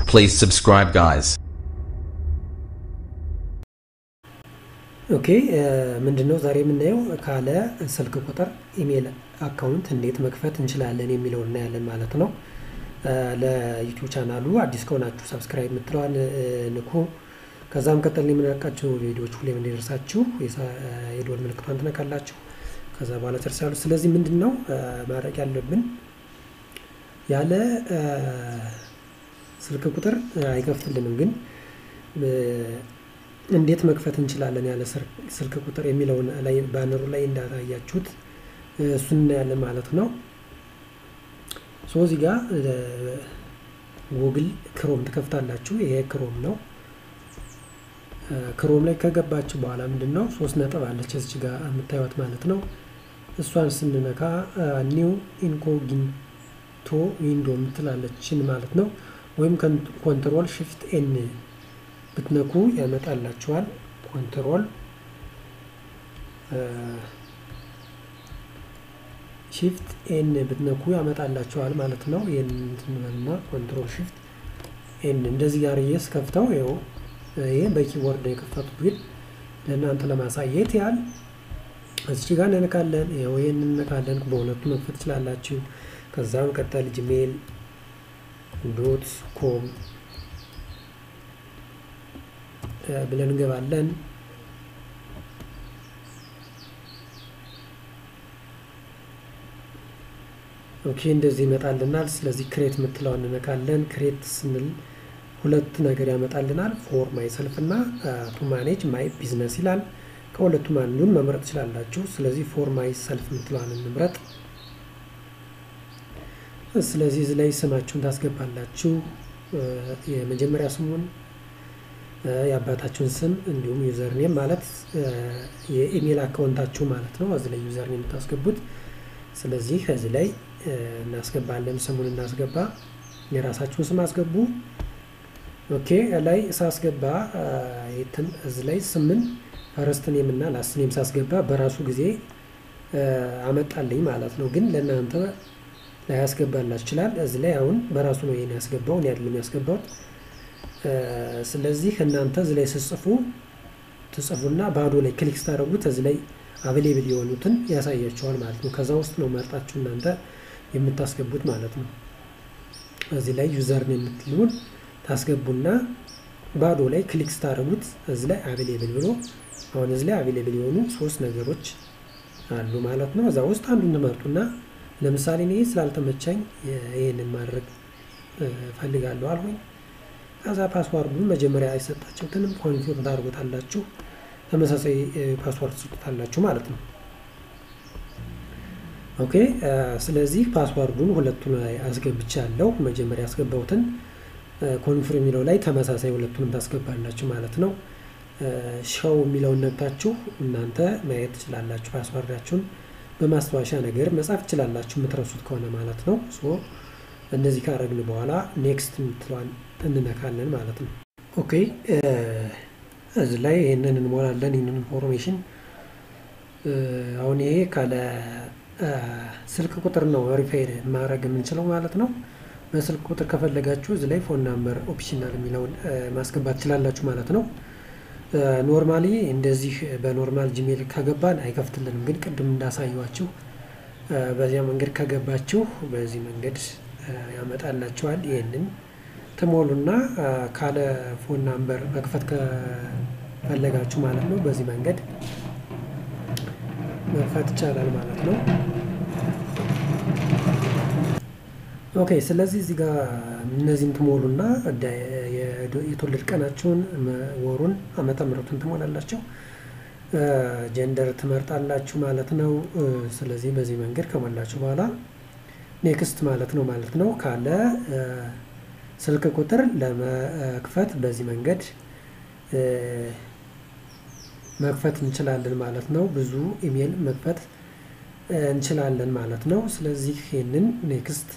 Please subscribe, guys. ኦኬ ምንድነው ዛሬ የምናየው ካለ ስልክ ቁጥር ኢሜል አካውንት እንዴት መክፈት እንችላለን የሚለው እናያለን ማለት ነው። ለዩቲዩብ ቻናሉ አዲስ ከሆናችሁ ሰብስክራይብ የምትለዋን ንኩ። ከዛም ቀጠል የምንለቃቸው ቪዲዮዎች ሁሌም እንዲደርሳችሁ የደወል ምልክቷን ትነካላችሁ። ከዛ በኋላ ጨርሳሉ። ስለዚህ ምንድን ነው ማድረግ ያለብን ያለ ስልክ ቁጥር አይከፍትልንም ግን እንዴት መክፈት እንችላለን ያለ ስልክ ቁጥር የሚለውን ላይ ባነሩ ላይ እንዳታያችሁት እሱን እናያለን ማለት ነው። ሶ እዚህ ጋር ጉግል ክሮም ትከፍታላችሁ። ይሄ ክሮም ነው። ክሮም ላይ ከገባችሁ በኋላ ምንድን ነው ሶስት ነጥብ አለች እዚች ጋር የምታዩት ማለት ነው። እሷን ስንነካ ኒው ኢንኮጊንቶ ዊንዶ የምትላለችን ማለት ነው። ወይም ኮንትሮል ሽፍት ኤን ብትነኩ ያመጣላችኋል። ኮንትሮል ሺፍት ኤን ብትነኩ ያመጣላችኋል ማለት ነው። ይህንና ኮንትሮል ሺፍት ኤን እንደዚህ ጋር የስ ከፍተው ይኸው ይሄ በኪቦርድ ነው የከፈቱት፣ ግን ለእናንተ ለማሳየት ያህል እዚች ጋር እንነካለን። ይኸው ይህን እንነካለን። በሁለቱ መክፈት ትችላላችሁ። ከዛም ቀጠል ጂሜል ዶት ኮም ብለን እንገባለን። ኦኬ እንደዚህ ይመጣልናል። ስለዚህ ክሬት የምትለውን እንነካለን። ክሬት ስንል ሁለት ነገር ያመጣልናል። ፎር ማይ ሰልፍ እና ቱ ማኔጅ ማይ ቢዝነስ ይላል። ከሁለቱም አንዱን መምረጥ ትችላላችሁ። ስለዚህ ፎር ማይ ሰልፍ የምትለዋን እንምረጥ። ስለዚህ እዚህ ላይ ስማችሁን ታስገባላችሁ። የመጀመሪያ ስሙን የአባታችሁን ስም እንዲሁም ዩዘርኔም ማለት የኢሜል አካውንታችሁ ማለት ነው። እዚህ ላይ ዩዘርኔም የምታስገቡት። ስለዚህ እዚህ ላይ እናስገባለን። ስሙን እናስገባ። የራሳችሁን ስም አስገቡ። ኦኬ ላይ ሳስገባ እዚህ ላይ ስምን ፈረስት ኔም እና ላስት ኔም ሳስገባ በራሱ ጊዜ አመጣልኝ ማለት ነው። ግን ለእናንተ ላይ ያስገባላችሁ ይችላል። እዚህ ላይ አሁን በራሱ ነው ይሄን ያስገባው እኔ አይደለም ያስገባሁት። ስለዚህ እናንተ እዚህ ላይ ስጽፉ ትጽፉና ባዶ ላይ ክሊክ ስታደርጉት እዚህ ላይ አቬሌብል የሆኑትን ያሳያቸዋል ማለት ነው። ከዛ ውስጥ ነው መርጣችሁ እናንተ የምታስገቡት ማለት ነው። እዚህ ላይ ዩዘርን የምትሉን ታስገቡና ባዶ ላይ ክሊክ ስታደርጉት እዚህ ላይ አቬሌብል ብሎ አሁን እዚህ ላይ አቬሌብል የሆኑ ሶስት ነገሮች አሉ ማለት ነው። እዛ ውስጥ አንዱን ትመርጡና ለምሳሌ እኔ ስላልተመቻኝ ይህንን ማድረግ ፈልጋለሁ አልሆኝ ከዛ ፓስዋርዱን መጀመሪያ አይሰጣችሁትንም ኮንፊርም ታደርጉታላችሁ። ተመሳሳይ ፓስዋርድ ትሰጡታላችሁ ማለት ነው። ኦኬ ስለዚህ ፓስዋርዱን ሁለቱን ላይ አስገብቻለሁ። መጀመሪያ ያስገባሁትን ኮንፊርም የሚለው ላይ ተመሳሳይ ሁለቱንም ታስገባላችሁ ማለት ነው። ሻው የሚለውን ነግታችሁ እናንተ ማየት ትችላላችሁ። ፓስዋርዳችሁን በማስታወሻ ነገር መጻፍ ትችላላችሁ የምትረሱት ከሆነ ማለት ነው። ሶ እነዚህ ካረግን በኋላ ኔክስት የምትለዋን እንነካለን ማለት ነው። ኦኬ እዚህ ላይ ይህንን እንሞላለን። ይህንን ኢንፎርሜሽን አሁን ይሄ ካለ ስልክ ቁጥር ነው ሪፋይ ማድረግ የምንችለው ማለት ነው። በስልክ ቁጥር ከፈለጋችሁ እዚህ ላይ ፎን ናምበር ኦፕሽናል የሚለውን ማስገባት ትችላላችሁ ማለት ነው። ኖርማሊ እንደዚህ በኖርማል ጂሜል ከገባን አይከፍትልንም፣ ግን ቅድም እንዳሳየዋችሁ በዚያ መንገድ ከገባችሁ በዚህ መንገድ ያመጣላችኋል። ይህንን ትሞሉና ካለ ፎን ናምበር መክፈት ከፈለጋችሁ ማለት ነው በዚህ መንገድ መክፈት ይቻላል ማለት ነው። ኦኬ ስለዚህ እዚህ ጋር እነዚህን ትሞሉና የተወለድ ቀናችሁን፣ ወሩን፣ ዓመተ ምሕረቱን ትሞላላችሁ። ጀንደር ትመርጣላችሁ ማለት ነው። ስለዚህ በዚህ መንገድ ከሞላችሁ በኋላ ኔክስት ማለት ነው ማለት ነው ካለ ስልክ ቁጥር ለመክፈት በዚህ መንገድ መክፈት እንችላለን ማለት ነው። ብዙ ኢሜል መክፈት እንችላለን ማለት ነው። ስለዚህ ይህንን ኔክስት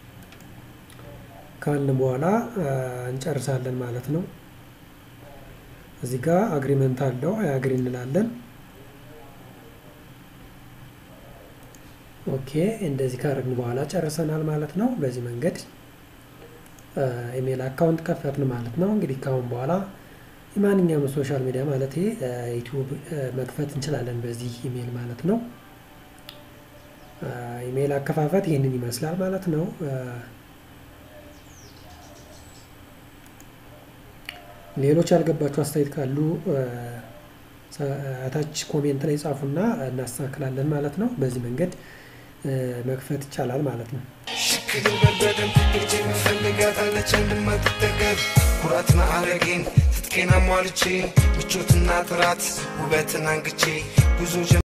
ካልን በኋላ እንጨርሳለን ማለት ነው። እዚህ ጋር አግሪመንት አለው አግሪ እንላለን። ኦኬ እንደዚህ ካረግን በኋላ ጨርሰናል ማለት ነው። በዚህ መንገድ ኢሜል አካውንት ከፈትን ማለት ነው። እንግዲህ ካሁን በኋላ የማንኛውም ሶሻል ሚዲያ ማለት ዩቲዩብ መክፈት እንችላለን በዚህ ኢሜል ማለት ነው። ኢሜል አከፋፈት ይህንን ይመስላል ማለት ነው። ሌሎች ያልገባችሁ አስተያየት ካሉ ታች ኮሜንት ላይ ጻፉና እናስተካክላለን ማለት ነው። በዚህ መንገድ መክፈት ይቻላል ማለት ነው። ሽክድን በልበደን እጅ የምፈልጋታለች የማትጠገብ ኩራት ማዕረጌን ትጥቄን አሟልቼ ምቾትና ጥራት ውበትን አንግቼ ጉዞ